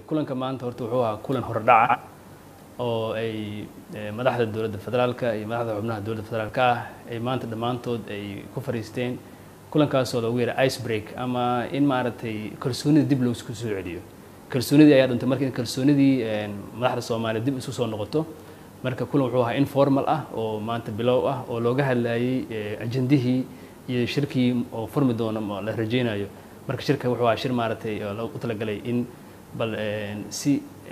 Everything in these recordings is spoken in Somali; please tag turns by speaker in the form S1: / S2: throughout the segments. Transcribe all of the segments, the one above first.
S1: kulanka maanta horta wuxuu ahaa kulan hordhaca oo ay madaxda dowladda federaalka iyo madaxda xubnaha dowladda federaalka ah ay maanta dhammaantood ay ku fariisteen kulankaasoo loogu yeeray ice break ama in maaragtay kalsoonida dib loosku soo celiyo kalsoonidii ayaa dhuntay marka in kalsoonidii madaxda soomaaliya dib isu soo noqoto marka kulan wuxuu ahaa informal ah oo maanta bilow ah oo looga hadlayay ajendihii iyo shirkii oo furmi doono la rajeynayo marka shirka wuxuu ahaa shir maaragtay u talagalay in bal si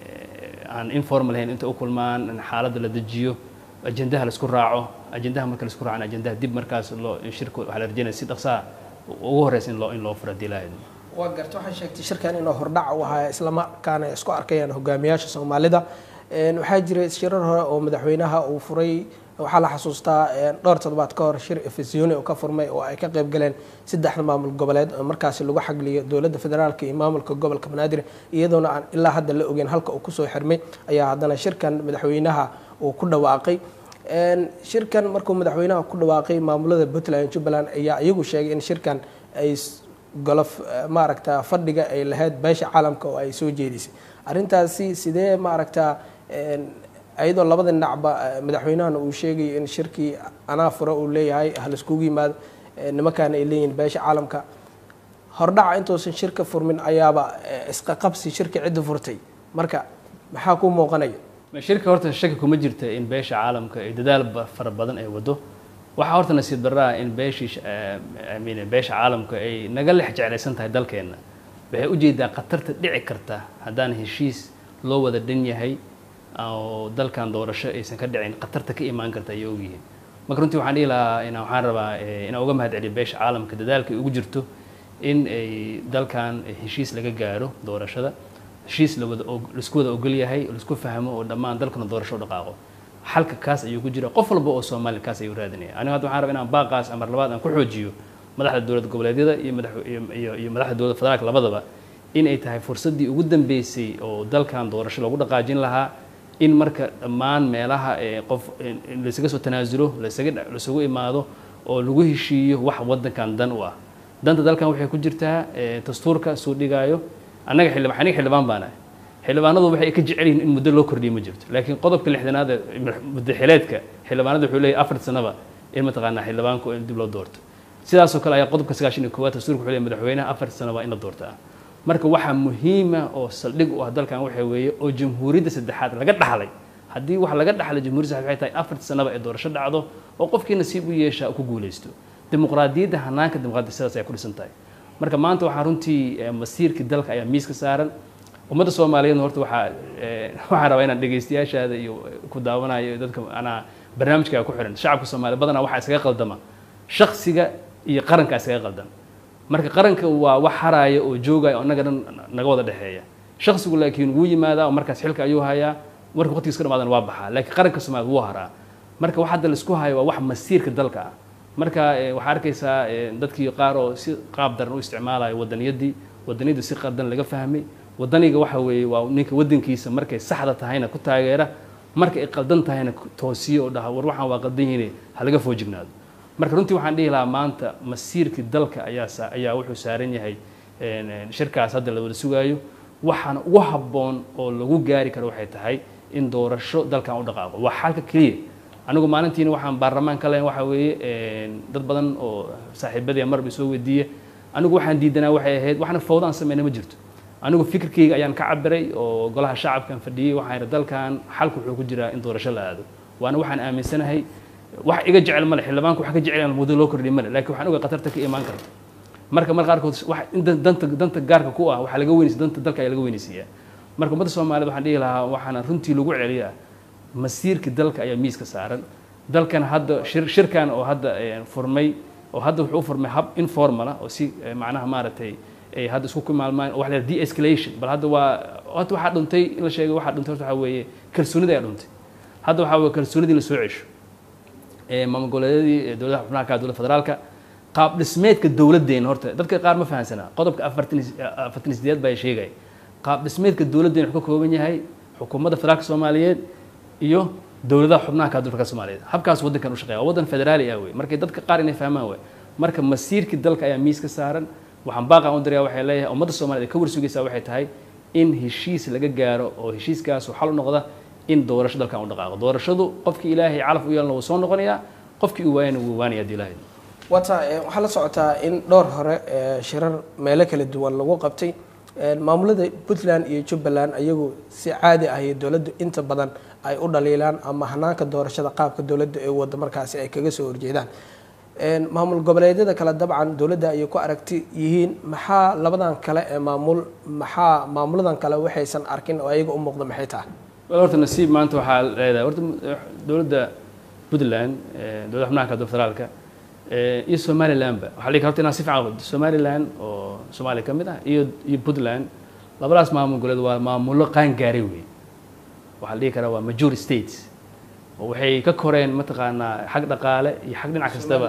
S1: aan informal ahayn inta u kulmaan in xaaladda la dejiyo ajendaha laisku raaco ajendaha marka laisku raacana ajendaha dib markaas loo shirka waxaa la rajeynaya si dhaqsaa ugu horeysa in loo in loo furo haddii la haydo
S2: waa garta waxaa sheegtay shirkan inuu hordhac u ahaa islamarkaana isku arkayaan hogaamiyaasha soomaalida waxaa jiray shirar hore oo madaxweynaha uu furay waxaa la xasuustaa dhowr toddobaad ka hor shir efesiyoni oo ka furmay oo ay ka qayb galeen saddexda maamul goboleed oo markaasi lagu xagliyo dowladda federaalka iyo maamulka gobolka banaadir iyadoona aan ilaa hadda la ogeyn halka uu kusoo xirmay ayaa haddana shirkan madaxweynaha uu ku dhawaaqay shirkan markuu madaxweynaha ku dhawaaqay maamulada puntland jubbaland ayaa iyagu sheegay in shirkan ay golof maaragta fadhiga ay lahayd beesha caalamka oo ay soo jeedisay arrintaasi sidee maaragta ayadoo labada dhinacba madaxweynahana uu sheegayo in shirkii anaa fura uu leeyahay halaiskugu yimaado nimankaana ay leeyihin beesha caalamka hordhaca intuusan shirka furmin ayaaba isqaqabsi shirka cidda furtay marka maxaa ku muuqanaya
S1: shirka horta shaki kuma jirta in beesha caalamka ay dadaal fara badan ay wado waxaa horta nasiib darraa in beeshii min beesha caalamka ay naga lex jeclaysan tahay dalkeenna waxay ujeedaa khatarta dhici karta haddaan heshiis loo wada dhan yahay oo dalkan doorasho aysan ka dhicin khatarta ka imaan karta ayay ogyihiin marka runtii waxaan dhihi lahaa in waxaan rabaa inaan uga mahad celiyo beesha caalamka dadaalka ay ugu jirto in ay dalkan heshiis laga gaaro doorashada heshiis lawada laisku wada ogol yahay laisku fahmo oo dhammaan dalkana doorasho u dhaqaaqo xalka kaas ayuu ku jira qof walba oo soomaaliya kaas ayuu raadinaya aniga hadda waxaan rabaa inaan baaqaas amar labaad aan ku xoojiyo madaxda dowlad goboleedyada iyo madax iyo madaxda dowladda federaalka labadaba in ay tahay fursaddii ugu dambeysay oo dalkan doorasho lagu dhaqaajin lahaa in marka dhammaan meelaha qof laysaga soo tanaasulo lasaga laisugu imaado oo lagu heshiiyo wax waddankan dan u ah danta dalkan waxay ku jirtaa dastuurka suu dhigaayo annaga xildhibaan aniga xildhibaan baan ahay xildhibaanadu waxay ka jecel yihiin in muddo loo kordhiyo ma jirto laakiin qodobka lixdanaad muddo xileedka xildhibaanada wuxuu leeyahay afar sanaba in mataqaanaa xildhibaanku in dib loo doorto sidaasoo kale ayaa qodobka sagaashan iyo koowaad dastuurka wuxuu leeyahay madaxweynaha afar sanaba in la doortaa marka waxaa muhiima oo saldhig u ah dalkan waxa weeye oo jamhuuriyadda saddexaad laga dhaxlay haddii wax laga dhaxlay jamhuuriyadda saddexaad waxay tahay afar sanaba ee doorasho dhacdo oo qofkii nasiib u yeeshaa ku guulaysto dimuqraadiyadda hanaanka dimuqraadiyadda sidaas ay ku dhisan tahay marka maanta waxaa runtii masiirkii dalka ayaa miiska saaran ummadda soomaaliyeedna horta waxaa waxaan rabaa inaan dhegaystayaashaada iyo ku daawanayo dadka anaa barnaamijkaaga ku xiran shacabka soomaaliya badanaa waxaa iskaga qaldama shaksiga iyo qaranka iskaga qaldan marka qaranka waa wax haraya oo joogaya oo innaga dhan naga wada dhexeeya shaksigu laakiin wuu yimaadaa oo markaas xilka ayuu hayaa marka waqtigiis ka dhamaadana waa baxaa laakiin qaranka soomaaliya wuu haraa marka wax hadda laisku hayo waa wax masiirka dalka ah marka waxaa arkaysaa dadkii qaar oo si qaab daran u isticmaalayo wadaniyaddii wadaniyadda si qardan laga fahmay wadaniga waxa weeye waa ninka wadankiisa markay saxda tahayna ku taageera marka ay qaldan tahayna toosiyo oo dhaha war waxaan waa qaldan yihiin ha laga foojignaado marka runtii waxaan dhihi lahaa maanta masiirkii dalka ayaa ayaa wuxuu saaran yahay shirkaas hadda la wada sugaayo waxaana ugu habboon oo lagu gaari karo waxay tahay in doorasho dalkan u dhaqaaqo waa xalka keliya anigu maalintiina waxaan baarlamaan ka lahayn waxa weeye dad badan oo saaxiibadii marba soo weydiiya anigu waxaan diidanaa waxay ahayd waxna fawda aan sameyna ma jirto anigu fikirkayga ayaan ka cabiray oo golaha shacabkan fadhiyey waxaan yidhi dalkan xalku wuxuu ku jiraa in doorasho la aado waana waxaan aaminsanahay wax iga jecel male xildhibaanku wax ka jecel muddo loo kordhiy male laakiin waxaan ogaa khatarta ka imaan karta marka mar qaarkood wax in danta danta gaarka ku ah waxaa laga weynaysa danta dalka ayaa laga weynaysiiyaa marka ummadda soomaaliyed waxaan dhihi lahaa waxaana runtii lagu celiyaa masiirka dalka ayaa miiska saaran dalkan hadda shir shirkan oo hadda furmay oo hadda wuxuu u furmay hab informal ah oo si macnaha maaragtay ay hadda isku kumaalmaan oo wax la de escalation bal hadda waa hadda waxaa dhuntay in la sheegay waxaa dhuntay horta waxaa weeye kalsoonida ayaa dhuntay hadda waxaa weeye kalsoonidii la soo cesho maamul goboleedyadii dowladaha xubnaha ka dowladda federaalka qaab dhismeedka dowladdeena horta dadka qaar ma fahansanaa qodobka afartan afartan sideed baa sheegaya qaab dhismeedka dowladdeena wuxuu ka kooban yahay xukuumadda federaalka soomaaliyeed iyo dowladaha xubnaha ka dowladka soomaaliyeed habkaas waddankan u shaqeeya waa waddan federaali ah wey markay dadka qaar inay fahmaan wey marka masiirkii dalka ayaa miiska saaran waxaan baaqan u dirayaa waxay leeyahay ummadda soomaaliyeed ay ka warsugaysaa waxay tahay in heshiis laga gaaro oo heshiiskaas xal u noqda in doorasho dalkan u dhaqaaqo doorashadu qofkii ilaahay calaf u yeelna wuu soo noqonayaa qofkii uu waayana wuu waanaya hadii ilaahay
S2: wata waxaa la socotaa in dhowr hore shirar meelo kala duwan lagu qabtay maamulada puntland iyo jubbaland ayagu si caadi ah iyo dowladdu inta badan ay u dhaliilaan ama hanaanka doorashada qaabka dowladda ee wada markaasi ay kaga soo horjeedaan maamul goboleedyada kale dabcan dowladda ayay ku aragti yihiin maxaa labadan kale ee maamul maxaa maamuladan kale waxaysan arkin oo ayaga u muuqda maxay tahay
S1: wal horta nasiib maanta waxaa leedahay horta dowladda puntland dowladda xubnaha kale federaalka iyo somalilandba waxaa la horta inaan si fiican somaliland oo soomaaliya ka mid ah iyo iyo puntland labadaas maamul goboleed waa maamullo qaan gaaray wey waxaa la dhihi karaa waa major states oo waxay ka koreen mataqaanaa xag dhaqaale iyo xag dhinac kastaba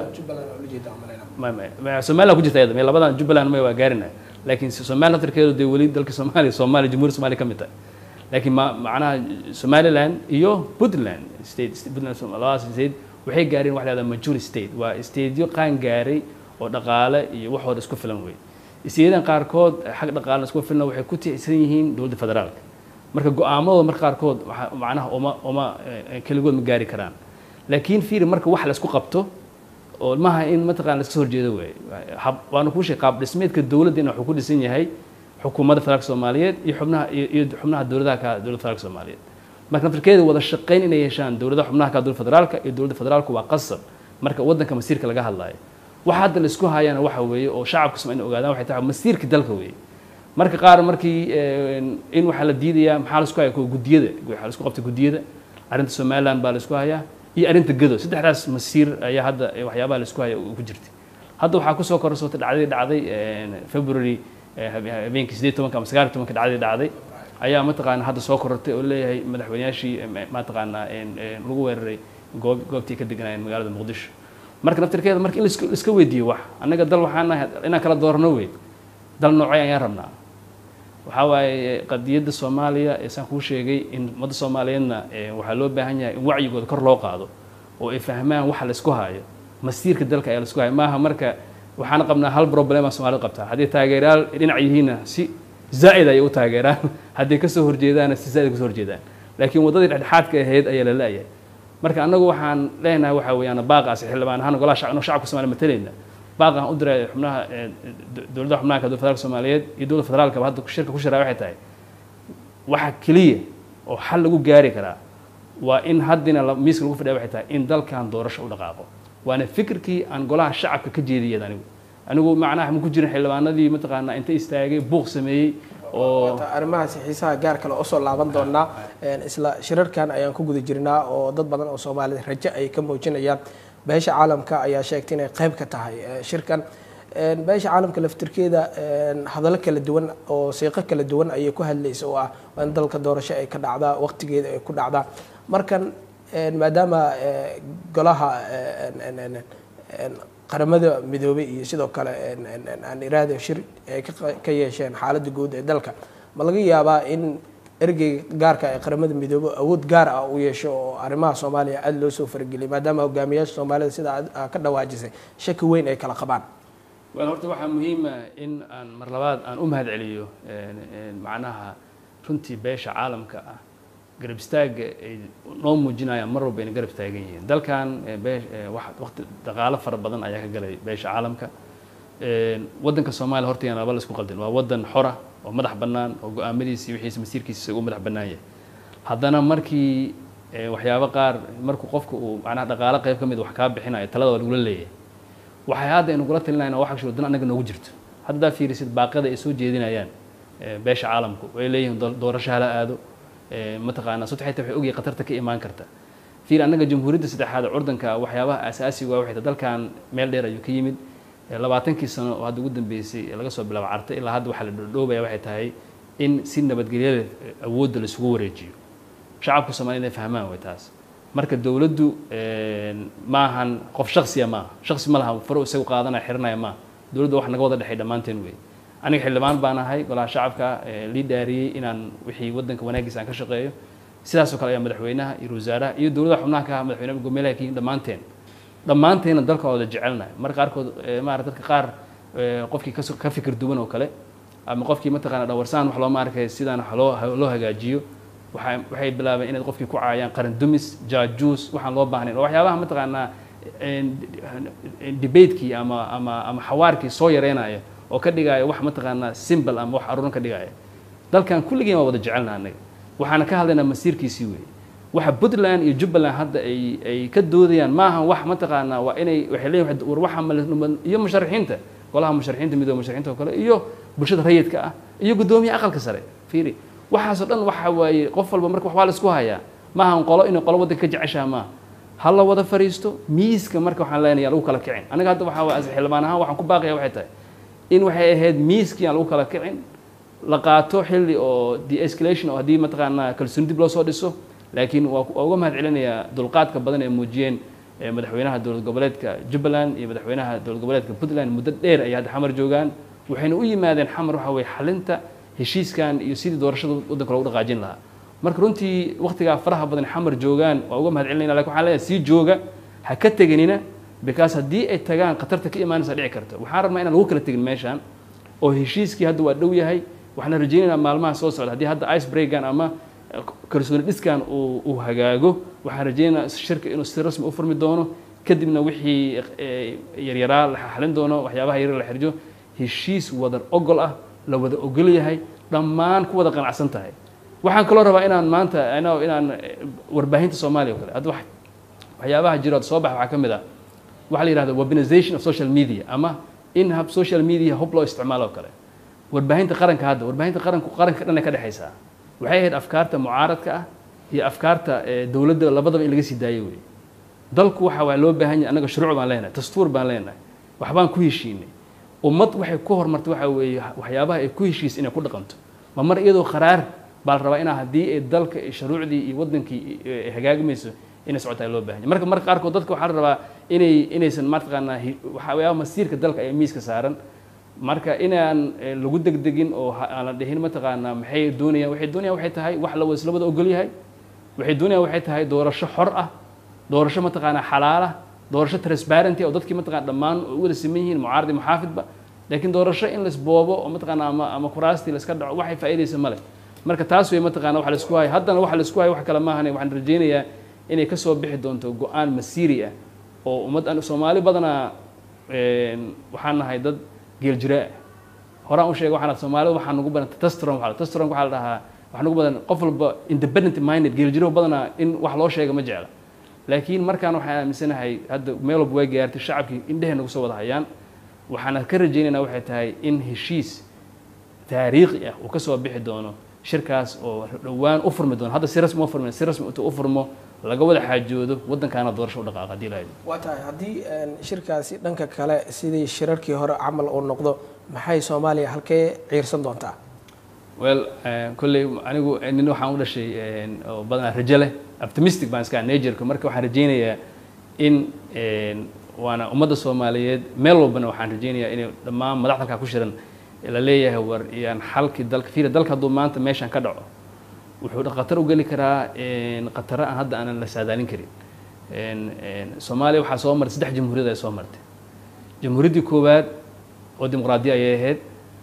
S1: somaliland ku jirta iyada labadan jubbaland may waa gaarina laakiin somaliland naftarkeedu dee weli dalka soomaaliya soomaaliya jamhuuriyadda soomaaliya ka mid tahay laakiin ma macnaha somaliland iyo puntland state puntland labadaas state waxay gaareen wax lahahda major state waa stateyo qaan gaaray oo dhaqaale iyo waxooda isku filan wey stateyadan qaarkood xag dhaqaalena isku filan waxay ku tiirsan yihiin dowladda federaalka marka go-aamadooda marka qaarkood macnaha uma uma keligood ma gaari karaan laakiin fiiri marka wax laisku qabto oo maaha in mataqana laska soo horjeedo wey waana kuu sheeg qaab dhismeedka dowladdeena wuxuu ku dhisan yahay xukuumadda federaalka soomaaliyeed iyo xubnaha iyo xubnaha dowladaha ka dowladda federaalka soomaaliyeed marka naftarkeeda wada shaqayn inay yeeshaan dowladaha xubnaha ka dowladda federaalka iyo dowladda federaalku waa qasab marka waddanka masiirka laga hadlaayo waxa hadda la isku hayana waxa weeye oo shacabka soma in ogaadaan waxay tahay masiirka dalka weeye marka qaar markii in waxaa la diidayaa maxaa la isku haya guddiyada waxaa la isku qabtay guddiyada arrinta somaliland baa la isku hayaa iyo arrinta gado saddexdaas masiir ayaa hadda waxyaabaha la isku haya ku jirtay hadda waxaa kusoo korsotay dhacdadii dhacday february habeenkii sideed tobanka ama sagaal tobanka dhacdadii dhacday ayaa mataqaana hadda soo korortay oo leeyahay madaxweynayaashii mataqaanaa lagu weeraray goob goobtii ka deganayeen magaalada muqdisho marka naftirkeeda marka in laiska weydiiyo wax annaga dal waxaan nahay inaan kala doorano wey dal noocay ayaan rabnaa waxaa waaye qadiyadda soomaaliya ee saan kuu sheegay in ummadda soomaaliyeedna waxaa loo baahan yahay in wacyigooda kor loo qaado oo ay fahmaan waxa laisku hayo masiirka dalka ayaa laisku hayo maaha marka waxaan qabnaa hal problema soomaalida qabtaa haddii taageerayaal dhinac yihiinna si zaa'id ayay u taageeraan hadday kasoo horjeedaanna si zaa'id kasoo horjeedaan laakiin waddadii dhexdhexaadka ahayd ayaa la la'yahay marka annagu waxaan leenahay waxa weeyaan baaqaasi xildhibaan ahaan golaha shacab shacabka somaaliya matalayna baaqaan u diray xubnaha dowladda xubnaha ka dowladda federaalka soomaaliyeed iyo dowladda federaalkaba hadda shirka ku shiraa waxay tahay waxa keliya oo xal lagu gaari karaa waa in haddina miiska lagu fadhiya waxay tahay in dalkan doorasho u dhaqaaqo waana fikirkii aan golaha shacabka ka jeediyay anigu anigu macnaha ma ku jirin xildhibaanadii mataqaanaa inta istaagay buuq sameeyey oo
S2: arrimahaasi xiisaha gaar kale usoo laaban doonaa isla shirarkan ayaan ku guda jirnaa oo dad badan oo soomaalida rajo ay ka muujinayaan beesha caalamka ayaa sheegtay inay qayb ka tahay shirkan beesha caalamka laftirkeeda hadallo kala duwan oo siiqo kala duwan ayay ku hadlaysa oo ah in dalka doorasho ay ka dhacdaa waqtigeeda ay ku dhacdaa markan maadaama golaha qaramada midoobay iyo sidoo kale aan iraada shir ay ka yeesheen xaaladda guud ee dalka ma laga yaabaa in ergeyga gaarka ee qaramada midoobe awood gaar ah uu yeesho oo arrimaha soomaaliya aada loo soo farageliyay maadaama hogaamiyaasha soomaalida sida aad ka dhawaajisay shaki weyn ay kala qabaan
S1: wel horta waxaa muhiima in aan mar labaad aan u mahad celiyo macnaha runtii beesha caalamka ah garab istaagga ay noo muujinayaan mar walba inay garab taagan yihiin dalkan waqti dhaqaalo fara badan ayaa ka galay beesha caalamka waddanka soomaaliya hortayaan laba la isku qaldin waa waddan xora oo madax bannaan oo go-aamadiisi wixiisa masiirkiisa uu madax bannaan yahay haddana markii waxyaabo qaar markuu qofka uu macnaha dhaqaalo qayb ka mid wax kaa bixinayo talada waa lagula leeyahay waxay hadda aynu kula talinayna wax shiro dan annaga noogu jirto haddaa fiirisid baaqada ay soo jeedinayaan beesha caalamku way leeyihiin doorasho hala aado mataqaanaa sodta xita waxay ogyahay khatarta ka imaan karta fiir annaga jamhuuriyadda saddexaad curdanka waxyaabaha asaasiga waa waxay dalkan meel dheer ayuu ka yimid labaatankii sano oo hadda ugu dambeysay laga soo bilaabo carta ilaa hadda waxaa la dhoobaya waxay tahay in si nabadgelyada awoodda la isugu wareejiyo shacabka soomaliya inay fahmaan way taas marka dowladdu maahan qof shaksiya maaha shaksi ma laha faro isagu qaadanaya xiranaya maaha dowladda wax naga wada dhexay dhammaanteen wey aniga xildhibaan baan ahay golaha shacabka lii dhaariyey inaan wixii waddanka wanaagiisa aan ka shaqeeyo sidaasoo kale ayaa madaxweynaha iyo wasaaraha iyo dowladaha xubnaha ka ah madaxweynaha gomeelaha kayihin dhammaanteen dhammaanteenna dalka wada jecelnahay marka qaarkood maarata dadka qaar qofkii ka fikir duwan oo kale ama qofkii mataqaana dhawarsaan wax looma arkay sidaan wax loo loo hagaajiyo waxay waxay bilaabeen inay qofkii ku caayaan qaran dumis jaajuus waxaan loo baahnayn oo waxyaabaha mataqaanaa debatekii ama ama ama xawaarkii soo yareynaya oo ka dhigaya wax mataqaanaa simbal ama wax aruuran ka dhigaya dalkan kulligeen waa wada jecelna annaga waxaana ka hadlaynaa masiirkiisii weeye waxa puntland iyo jubbaland hadda ay ay ka doodayaan maaha wax mataqaanaa waa inay waxay leeyihin war waxa iyo musharaxiinta golaha musharaxiinta midooda musharaxiinta oo kale iyo bulshada rayidka ah iyo guddoomiyaha aqalka sare fiiri waxaasoo dhan waxa waaye qof walba marka waxbaa la isku hayaa maaha qolo inay qolo waddanka ka jeceshaha maaha ha la wada fariisto miiska marka waxaan leenayaa lagu kala kicin aniga hadda waxaa waa xildhibaan ahaan waxaan ku baaqaya waxay tahay in waxay ahayd miiskii aan lagu kala kicin la qaato xilli oo de-escalation oo haddii mataqaanaa kalsooni dib loo soo dhiso laakiin waa uga mahad celinayaa dulqaadka badan ee muujiyeen madaxweynaha dowlad goboleedka jubbaland iyo madaxweynaha dowlad goboleedka puntland muddo dheer ayay hadda xamar joogaan waxayna u yimaadeen xamar waxa weye xalinta heshiiskan iyo sidii doorashada waddanka loogu dhaqaajin lahaa marka runtii waktigaa faraha badan xamar joogaan waa uga mahad celinayna lakin waxaan leeyahay sii jooga ha ka teganina because haddii ay tagaan khatarta ka imaanaysa dhici karta waxaan rabnaa inaan lagu kala tegin meeshaan oo heshiiskii hadda waa dhow yahay waxaan rajaynaynaa maalmaha soo socda haddii hadda ice breakan ama kalsooni dhiskan uu uu hagaago waxaan rajaynaynaa shirka inuu si rasmi u furmi doono kadibna wixii yaryaraa la xalin doono waxyaabaha yaryar la xirjo heshiis wada ogol ah la wada ogol yahay dhammaan ku wada qanacsan tahay waxaan kaloo rabaa inaan maanta inaan warbaahinta soomaaliya o kale hadda waxyaabaha jiro soo baxa waxaa ka mid ah waxaa la yihahda webinization of social media ama in hab social media hub loo isticmaalo o kale warbaahinta qaranka hadda warbaahinta qaranku qaranka dhan ay ka dhexaysaa waxay ahayd afkaarta mucaaradka ah iyo afkaarta dowladda labadaba in laga sii daayo wey dalku waxa waa loo baahan yahay annaga shuruuc baan leenahay dastuur baan leenahay waxbaan ku heshiinay ummad waxay ku horumartay waxa weeye waxyaabaha ay ku heshiis inay ku dhaqanto ma mar iyadoo qaraar baa la rabaa inaa haddii ay dalka iyo shuruucdii iyo waddankii ay hagaagmayso inay socotaa loo bahan yahy marka marka qaarkood dadka waxaa la rabaa inay inaysan mataqaanaa waxyaaba masiirka dalka ee miiska saaran marka inaan lagu degdegin oo aan la dhihin mataqaanaa maxay doonayaan waxay doonayaan waxay tahay wax la isla wada ogol yahay waxay doonayaan waxay tahay doorasho xor ah doorasho mataqaanaa xalaala doorasho transparenty oo dadkii mataqana dhammaan u wada siman yihiin mucaaradi muxaafidba laakiin doorasho in laisboobo oo mataqaana ama ama kuraastii laiska dhaco waxay faa'iidaysa male marka taas wey mataqana waxa laisku hayo haddana waxa laisku hayo wax kale maahane waxaan rajaynayaa inay ka soo bixi doonto go-aan masiiri ah oo ummad soomaali badanaa waxaan nahay dad geel jiraa horaan u sheegay waxaan soomaalida waxaa nugu badan testron waa testron waxaa la dhahaa waxaa nugu badan qof walba independent minded geel jiro badanaa in wax loo sheega ma jecla laakiin markaan waxaan aaminsanahay hadda meel walba way gaartay shacabkii indhehee nagu soo wada hayaan waxaana ka rajaynaynaa waxay tahay in heshiis taariikhi ah uu ka soo bixi doono shirkaas oo dhowaan u furmi doono hadda si rasmi u furmi si rasmi intuu u furmo laga wada xaajoodo waddankaana doorasho u dhaqaaqa haddii lahayd
S2: waa tahay haddii shirkaasi dhanka kale sidii shirarkii hore camal uu noqdo maxay soomaaliya halkee ciirsan doontaa
S1: well kolley anigu nin waxaan u dhashay oo badanaa rajo leh optimistic baan iska najerka marka waxaan rajaynayaa in waana ummadda soomaaliyeed meel walbana waxaan rajaynayaa inay dhammaan madaxda halkaa ku shiran la leeyahay war iyaan xalkii dalka fiira dalka hadduu maanta meeshan ka dhaco wuxuu khatar u geli karaa khataro aan hadda aanan la saadaalin karin soomaaliya waxaa soo martay saddex jamhuuriyad ay soo martay jamhuuriyaddii koowaad oo dimuqraadiya ayay ahayd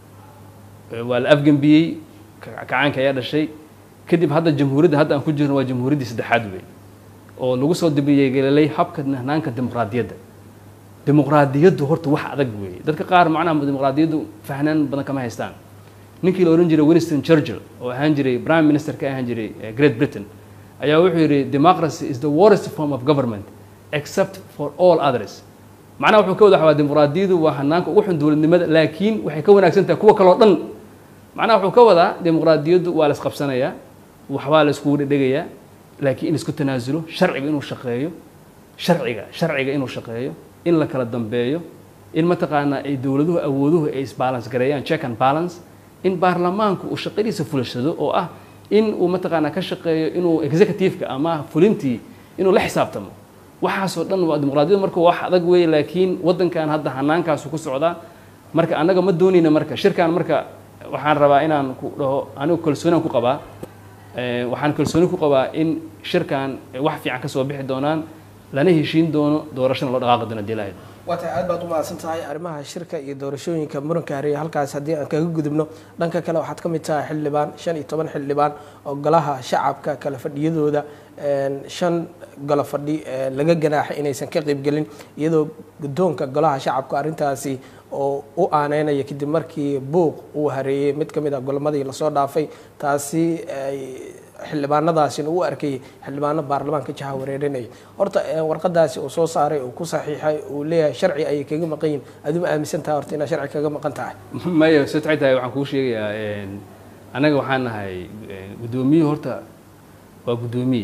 S1: waa la afgembiyey kacaanka ayaa dhashay kadib hadda jamhuuriyadda hadda aan ku jirno waa jamhuuriyaddii saddexaad wey oo lagu soo dibiyegelelay habka hanaanka dimuqraadiyadda dimuqraadiyaddu horta wax adag weeye dadka qaar macnaha dimuqraadiyaddu fahnaan badan kama haystaan ninkii la odhan jiray winston churchill oo ahaan jiray prime minister ka ahaan jiray great britain ayaa wuxuu yidhi democracy is the worst form of government except for all others macnaha wuxuu ka wada waxaa dimuqraadiyadu waa hanaanka ugu xun dowladnimada laakiin waxay ka wanaagsan tahay kuwa kaleo dhan macnaha wuxuu ka wadaa dimuqraadiyaddu waa la isqabsanayaa waxbaa la iskugu dhedhegayaa laakiin in isku tanaasulo sharciga inuu shaqeeyo sharciga sharciga inuu shaqeeyo in la kala dambeeyo in mataqaanaa ay dowladuhu awooduhu ay isbalance gareeyaan check and balance in baarlamaanku uu shaqadiisa fulashado oo ah in uu mataqaanaa ka shaqeeyo inuu executive-ka ama fulintii inuu la xisaabtamo waxaasoo dhan waa dimuqraadiyadu marka wax adag weeye laakiin waddankan hadda hanaankaasu ku socdaa marka annaga ma doonayna marka shirkan marka waxaan rabaa inaan ku dhaho anigu kalsooniaan ku qabaa waxaan kalsooni ku qabaa in shirkan wax fiican ka soo bixi doonaan lana heshiin doono doorashana loo dhaqaaqi doono hadii lahayd
S2: waa tahay aad baad u mahadsan tahay arrimaha shirka iyo doorashooyinka muranka hareeye halkaas haddii aan kaga gudubno dhanka kale waxaad ka mid tahay xildhibaan shan iyo toban xildhibaan oo golaha shacabka kala fadhiyadooda shan golo fadhi laga ganaaxay inaysan ka qaybgelin iyadoo guddoonka golaha shacabka arrintaasi oo u aaneynaya kadib markii buuq uu hareeyey mid ka mid ah golamadii lasoo dhaafay taasi ay xildhibaanadaasina u arkayay xildhibaano baarlamaanka jaha wareerinaya horta warqadaasi uu soo saaray uu ku saxiixay uu leeyahay sharci ayay kaga maqan yihin aduma aaminsan tahay horta inaad sharci kaga maqan tahay
S1: maya soo taxay tahay waxaan kuu sheegayaa annaga waxaan nahay guddoomiye horta waa guddoomiye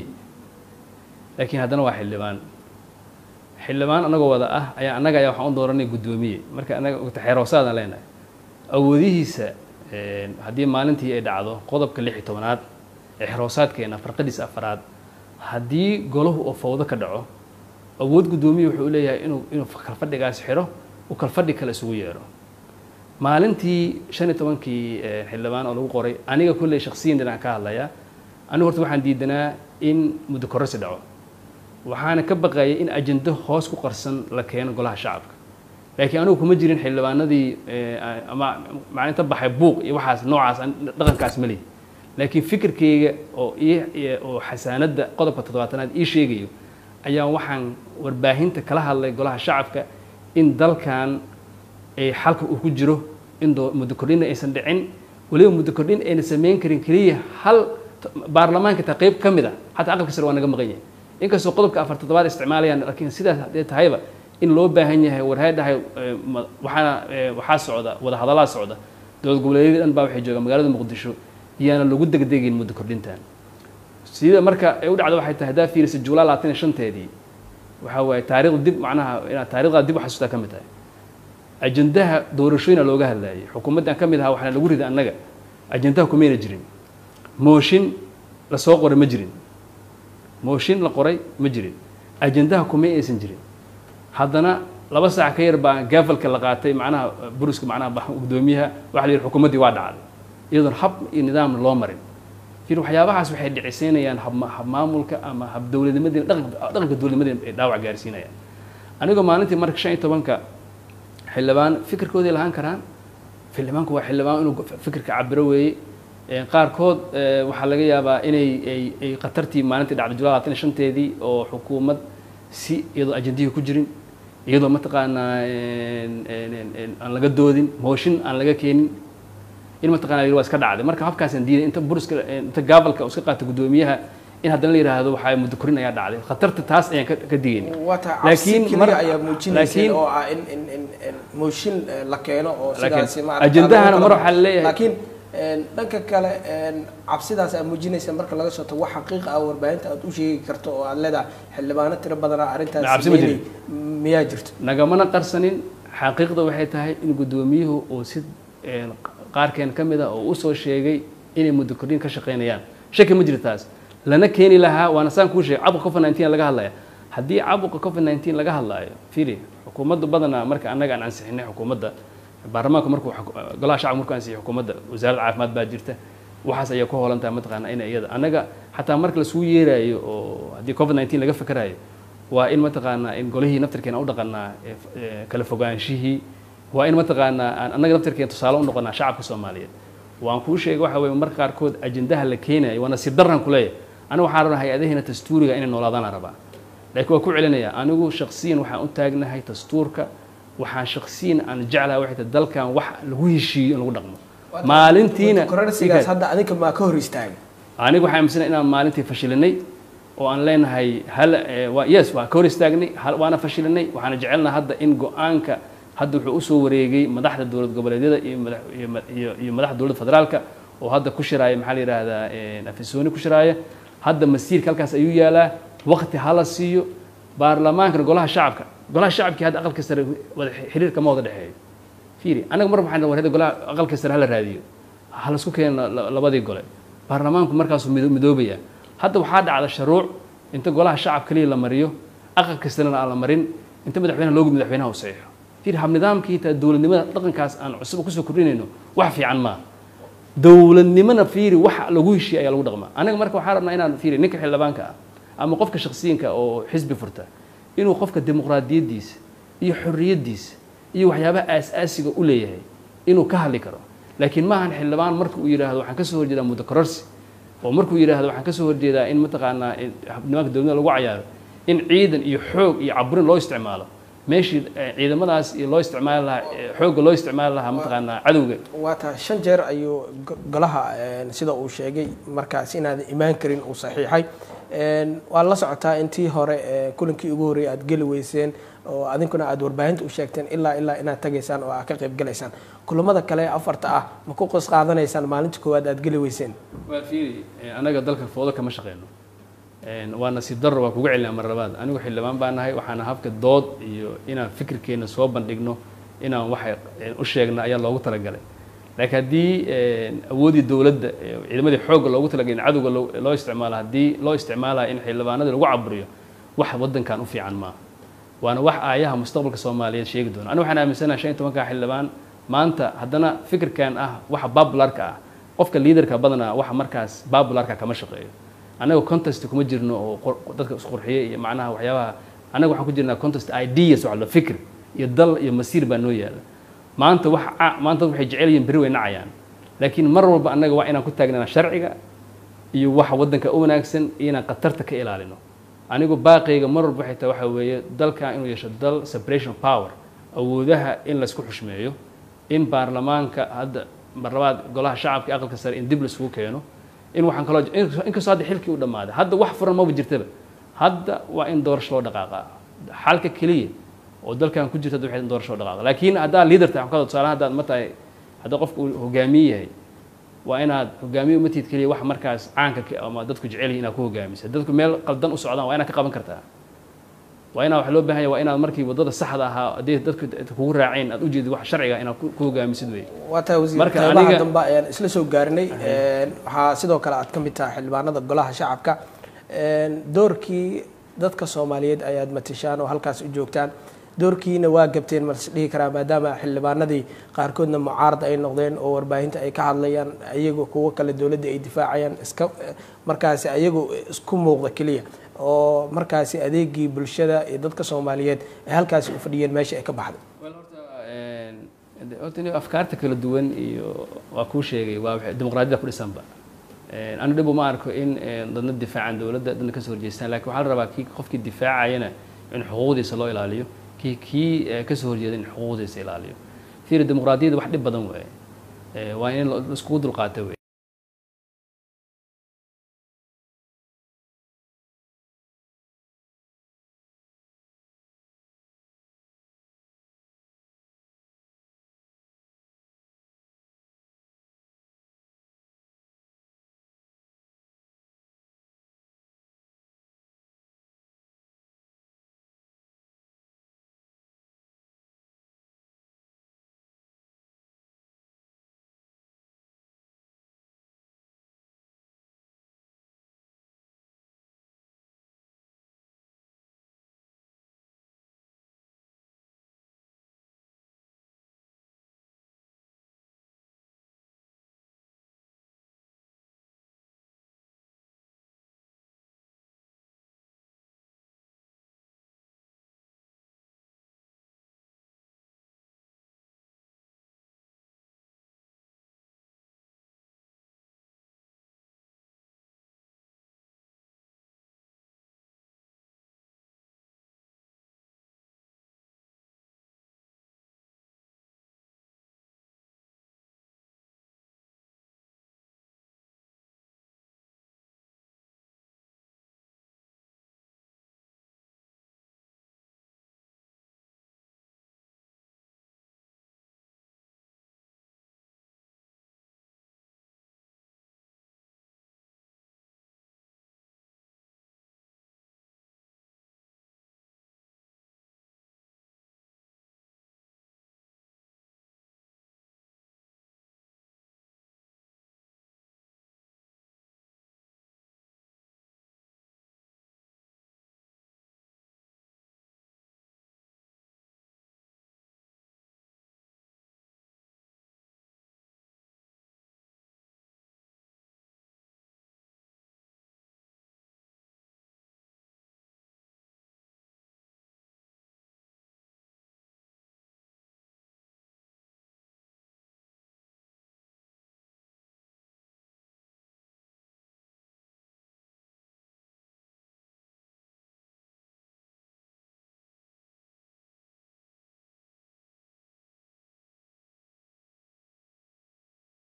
S1: laakiin haddana waa xildhibaan xildhibaan anagoo wada ah ayaa annaga ayaa waxaan u dooranay guddoomiye marka annaga ogta xeeroosaadaan leenahay awoodihiisa haddii maalintii ay dhacdo qodobka lix iyo tobanaad ee xeroosaadkeena farqadiisa afaraad haddii golahu oo fawdo ka dhaco awood guddoomiye wuxuu leeyahay inuu inuu kalfadhigaas xidho uu kalfadhi kale isugu yeedho maalintii shan iyo tobankii xildhibaan oo lagu qoray aniga kolley shaksiyan dhinaan ka hadlayaa anigu horta waxaan diidanaa in muddo kororsi dhaco waxaana ka baqayay in ajendo hoos ku qarsan la keeno golaha shacabka laakiin anigu kuma jirin xildhibaanadii ama maalinta baxay buuq iyo waxaas noocaas dhaqankaas ma lihi laakiin fikirkayga oo oo xasaanadda qodobka toddobaatanaad ii sheegayo ayaa waxaan warbaahinta kala hadlay golaha shacabka in dalkan xalka uu ku jiro in muddo kordhinna aysan dhicin weliba muddo kordhin ayna samayn karin keliya hal baarlamaanka taa qayb ka mid a xataa aqalka sare waa naga maqan yahay inkastoo qodobka afar toddobaad isticmaalayaan laakiin sidaas haddee tahayba in loo baahan yahay warhaadhahay waxaana waxaa socda wada hadallaa socda dowlad goboleedyadii dhan baa waxay joogaan magaalada muqdisho iyaana lagu degdegin muddo kordhintan sida marka ay u dhacdo waxay tahay haddaa fiirisa juulaa labaatan iyo shanteedii waxaa waaye taariikhda dib macnaha inaad taarikhdaa dib u xasuustaa ka mid tahay ajendaha doorashooyina looga hadlayay xukuumaddan ka mid ahaa waxaana lagu riday annaga ajendaha kumayna jirin mooshin la soo qoray ma jirin mooshin la qoray ma jirin ajendaha kumay aysan jirin haddana laba saac ka yar baa gaafalka la qaatay macnaha buruska macnaha guddoomiyaha waxa la yidhi xukuumaddii waa dhacday iyadoon hab iyo nidaam loo marin fir waxyaabahaas waxay dhiciseynayaan hab maamulka ama hab dowladnimadii dhaqanka dowladnimadii ay dhaawac gaarsiinayaan anigoo maalintii marka shan iyo tobanka xildhibaan fikirkooday lahaan karaan xildhibaanku waa xildhibaan inuu fikirka cabiro weeye qaarkood waxaa laga yaabaa inay ay khatartii maalintii dhacday julaa labaatan iyo shanteedii oo xukuumad si iyadoo ajendihii ku jirin iyadoo mataqaanaa aan laga doodin mooshin aan laga keenin in mataqana waa iska dhacday marka habkaasaan diiday inta buriska inta gaabalka uu iska qaata guddoomiyaha in haddana la yidhaahdo waxaa muddo korin ayaa dhacday khatarta taas ayaan ka digayna
S2: laakiin mar ayaa muujinaysa oo ah in in in mooshin la keeno oo sidaasi
S1: ajendahana mar waxaa leeyahay
S2: laakiin dhanka kale cabsidaas aad muujinaysa marka laga soo tago wax xaqiiqa ah warbaahinta aad u sheegi karto oo aad leedahay xildhibaano tiro badanaa arrintaas miyaa jirto
S1: nagamana qarsanin xaqiiqda waxay tahay in guddoomiyuhu uu si qaarkeen ka mid a oo usoo sheegay inay muddo kordhin ka shaqaynayaan shaki ma jiro taas lana keeni lahaa waana saan kuu sheegay cabuqa covid nineteen laga hadlaya haddii cabuqa covid nineteen laga hadlaayo fili xukuumadda badanaa marka annaga aan ansixinay xukuumadda baarlamaanku markuu golaha shacabka markuu ansixiyay xukuumadda wasaaradda caafimaad baa jirta waxaas ayay ku hoolan tahay mataqaana in iyada annaga xataa marka lasuu yeeraayo oo haddii covid nineteen laga fakarayo waa in mataqaanaa in golihii naftarkeena u dhaqanaa kala fogaanshihii waa in mataqaanaa aan annaga naftarkeena tusaale u noqonaa shacabka soomaaliyeed waan kuu sheegay waxa weye marka qaarkood ajendaha la keenayo waa nasiib darran ku leeyahay aniga waxaan rabaa hay-adaheena dastuuriga inay noolaadaan rabaa laakiin waa ku celinaya anigu shaksiyan waxaan u taagnahay dastuurka waxaan shaksiyan aan jeclahay waxay tahay dalkan wax lagu heshiiyo in lagu dhaqmo maalintiina
S2: kororsigaas hadda adinka maa ka hor istaagay
S1: aniga waxaan aaminsanay inaan maalintii fashilinay oo aan leenahay hal yes waa ka hor istaagnay waana fashilinay waxaana jecelnaha hadda in go-aanka hadda wuxuu usoo wareegay madaxda dowlad goboleedyada iyo iyo madaxda dowladda federaalka oo hadda ku shiraaya maxaa la yidhaahdaa afisooni ku shiraaya hadda masiirka halkaas ayuu yaalaa waqti hala siiyo baarlamaankana golaha shacabka golaha shacabkii hadda aqalka sare wada xiriir kama wada dhexeeyo fiiri anaga mar waxaan war golaha aqalka sare hala raadiyo halasku keeno labadii gole baarlamaanku markaasuu midoobaya hadda waxaa dhacda sharuuc inta golaha shacab kaliya la mariyo aqalka sarena aan la marin inta madaxweynaha loogu madaxweynaha u saxiixo fiiri hab nidaamkii taa dowladnimada dhaqankaas aan cusub kusoo kordhinayno wax fiican maaha dowladnimona fiiri wax lagu heshiiya ayaa lagu dhaqmaa anaga marka waxaa rabnaa inaan fiiri ninka xildhibaanka ah ama qofka shaksiyanka oo xisbi furta inuu qofka dimuqraadiyaddiisa iyo xorriyaddiisa iyo waxyaabaha aas-aasiga u leeyahay inuu ka hadli karo laakiin maahan xildhibaan marka uu yidhaahdo waxaan kasoo horjeedaa muddo kororsi oo markuu yidhaahdo waxaan kasoo horjeedaa in mataqaanaa nimanka dowladda lagu cayaaro in ciidan iyo xoog iyo caburin loo isticmaalo meeshii ciidamadaas iyo loo isticmaali lahaa xoogga loo isticmaali lahaa mataqaanaa cadowga
S2: waa taa shan jeer ayuu golaha sida uu sheegay markaas inaadan imaan karin uu saxiixay waa la socotaa intii hore kulankii ugu horreeyay aad geli weyseen oo adinkuna aad warbaahinta u sheegteen ilaa ilaa inaad tagaysaan oo aad ka qayb galaysaan kulamada kale ee afarta ah ma ku qos qaadanaysaan maalinta koowaad aad geli weyseen
S1: waa fiiri anaga dalka foodo kama shaqeyno waa nasiib darro waa kuga celinaa mar labaad anigu xildhibaan baa nahay waxaana habka dood iyo inaan fikirkeena soo bandhigno inaan waxay u sheegna ayaa loogu talagalay laakiin haddii awooddii dowladda ciidamadii xoogga loogu talagalay in cadowga loo isticmaalo haddii loo isticmaalayo in xildhibaanadii lagu caburiyo wax waddankan u fiican maaha waana wax aayaha mustaqbalka soomaaliyeed sheegi doona anigu waxaan aaminsanaha shan iyo tobanka xildhibaan maanta haddana fikirkan ah waxa babularka ah qofka liaderka badanaa waxa markaas babularka kama shaqeeyo annaga contest kuma jirno oo dadka isqurxiye iyo macnaha waxyaabaha annaga waxaan ku jirnaa contest ideas waxa la fikir iyo dal iyo masiir baa noo yaala maanta wax maanta dad waxay jecel yihiin beri way nacayaan laakiin mar walba annaga waa inaan ku taagnana sharciga iyo waxa waddanka u wanaagsan iyo inaan khatarta ka ilaalino anigu baaqayga mar walba waxay tahay waxa weeye dalkan inuu yeesho dal separation of power awoodaha in laysku xushmeeyo in baarlamaanka hadda marlabaad golaha shacabka iyo aqalka sare in dib laisugu keeno in waxaan kaloo inkastoo hadda xilkii u dhammaaday hadda wax furan maba jirtaba hadda waa in doorasho loo dhaqaaqa xalka keliya oo dalkan ku jirta waxay in doorasho loo dhaqaaqa laakiin haddaad leader tahay waxaan ka tusaalahan haddaad ma tahay haddii qofku uu hogaamiye yahay waa inaad hogaamiye uma tiid keliya wax markaas caanka ama dadku jecel yihin inaad ku hogaamisa dadku meel qaldan u socdaan waa inaad ka qaban kartaa waa inaa waxa loo baahan yahay waa inaad markii waddada saxda ahaa haddii dadku kugu raaceen aad ujeedid wax sharciga inaad ku hogaamisid wey
S2: waa tahay wasiir
S1: Marka
S2: qeybaha
S1: aniga-
S2: dambe ayaan isla soo gaarinay waxaa sidoo kale aad ka mid tahay xildhibaanada golaha shacabka doorkii dadka soomaaliyeed ayaad matashaan oo halkaas u joogtaan doorkiina waa gabteen ma is dhihi karaa maadaama xildhibaanadii qaarkoodna mucaarad ay noqdeen oo warbaahinta ay ka hadlayaan ayago kuwo kale dowladda ay difaacayaan iska markaasi ayagu isku muuqda keliya oo markaasi adeegii bulshada iyo dadka soomaaliyeed ay halkaasi u fadhiyeen meesha ay ka baxday
S1: Well, horta een, de- horta in afkaarta kala duwan iyo waa kuu sheegay waa waxay- dimuqraadiyada ku dhisanba Een, anu dhib uma arko in een, dadna difaacaan dowladda dadna kasoo horjeestaan lakin waxaa la rabaa kii qofkii difaacayana in xuquuqdiisa loo ilaaliyo kii kii eh, kasoo horjeeda in xuquuqdiisa ilaaliyo fiiri dimuqraadiyada wax dhib badan waaye Eh, waa in la iskugu dulqaato wey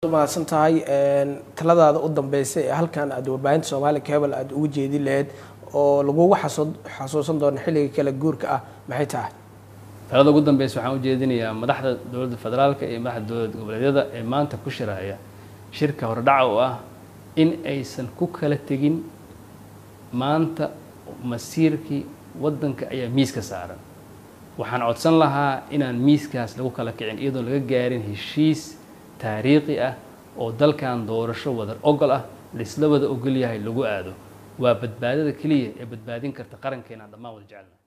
S2: mahadsan tahay taladaada u dambeysa ee halkan aad warbaahinta soomaali cable aada ugu jeedi lahayd oo lagugu xasuusan doono xilliga kala guurka ah maxay tahay
S1: talada ugu dambeysa waxaan ujeedinayaa madaxda dowladda federaalka iyo madaxda dowlad goboleedyada ee maanta ku shiraya shirka hordhaca oo ah in aysan ku kala tegin maanta masiirkii waddanka ayaa miiska saaran waxaan codsan lahaa inaan miiskaas lagu kala kicin iyadoon laga gaarin heshiis taariikhi ah oo dalkan doorasho wadar ogol ah laisla wada ogol yahay lagu aado waa badbaadada keliya ee badbaadin karta qarankeena aan dhammaan wada jecelna